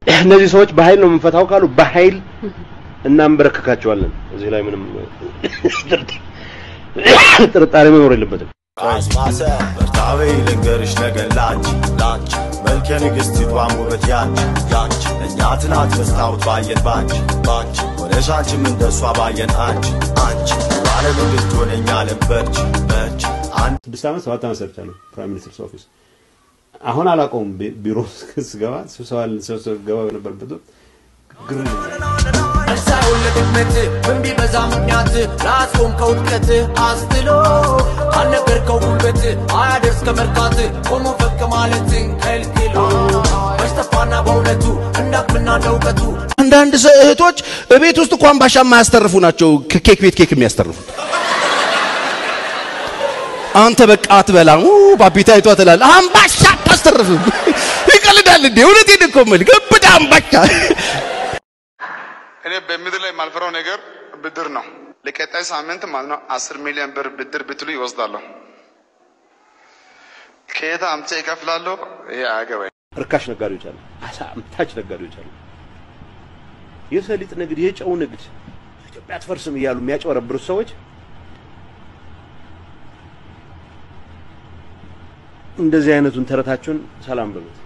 እነዚህ ሰዎች በኃይል ነው የምንፈታው ካሉ በኃይል እናንበረክካቸዋለን። እዚህ ላይ ምንም ጥርጣሬ መኖር የለበትም። አስማሰ በርታቤ ልንገርሽ ነገር ላንቺ ላንቺ መልከ ንግሥቲቷን ውበት ያንቺ ያንቺ እኛ ትናንት መስታወት ባየን ባንቺ ባንቺ ሆነሽ አንቺም እንደሷ ባየን አንቺ አንቺ ባለ ንግሥት ሆነኛ ለበርች በርች አንድ ስድስት ዓመት ሰባት ዓመት ሰርቻለሁ ፕራይም ሚኒስትርስ ኦፊስ። አሁን አላውቀውም። ቢ- ቢሮ ስገባ ስብሰባ ስገባ በነበረበት ወቅት ግር ይለኛል። ሳይሆን ለድክመት ምን ቢበዛ ምክንያት ራስዎን ከውድቀት አስትሎ ካልነገርከው ጉልበት አያደርስ ከመርካት ቆሞ ፈቅ ማለትን ከልክሎ በስተፋና በእውነቱ እንዳቅምና እንደ እውቀቱ አንዳንድ ሰ- እህቶች ቤት ውስጥ እንኳን ባሻ የማያስተርፉ ናቸው ከኬክ ቤት ኬክ የሚያስተርፉት። አንተ በቃ አትበላም ኡ ባቢታይቷ ትላለህ። አምባሻ አታስተርፍም። ይቀልዳል እንዴ? እውነቴን እኮ የምልህ ግብዳ አምባሻ እኔ በምድር ላይ የማልፈራው ነገር ብድር ነው። ለቀጣይ ሳምንት ማለት ነው አስር ሚሊዮን ብር ብድር ብትሉ ይወስዳለሁ። ከየት አምጥቼ ይከፍላለሁ? ይሄ አያገባኝ። ርካሽ ነጋዴዎች አሉ፣ አሳ አምታች ነጋዴዎች አሉ። የሰሊጥ ንግድ፣ የጨው ንግድ ኢትዮጵያ አትፈርስም እያሉ የሚያጭበረብሩት ሰዎች እንደዚህ አይነቱን ተረታችሁን ሰላም በሉት።